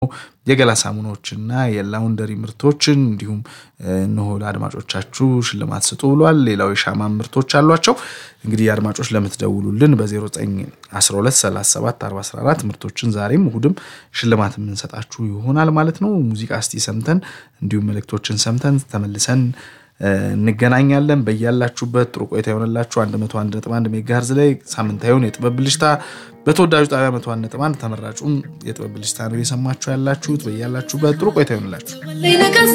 የገላ ሳሙናዎችና የላውንደሪ ምርቶችን እንዲሁም እነሆ ለአድማጮቻችሁ ሽልማት ስጡ ብሏል። ሌላው የሻማ ምርቶች አሏቸው። እንግዲህ አድማጮች ለምትደውሉልን በ09123744 ምርቶችን ዛሬም እሁድም ሽልማት የምንሰጣችሁ ይሆናል ማለት ነው። ሙዚቃ እስቲ ሰምተን እንዲሁም መልእክቶችን ሰምተን ተመልሰን እንገናኛለን። በያላችሁበት ጥሩ ቆይታ የሆነላችሁ 101.1 ሜጋሄርዝ ላይ ሳምንታዊውን የጥበብ ብልጭታ በተወዳጁ ጣቢያ 101.1 ተመራጩን የጥበብ ብልጭታ ነው እየሰማችሁ ያላችሁት። በያላችሁበት ጥሩ ቆይታ ይሆንላችሁ።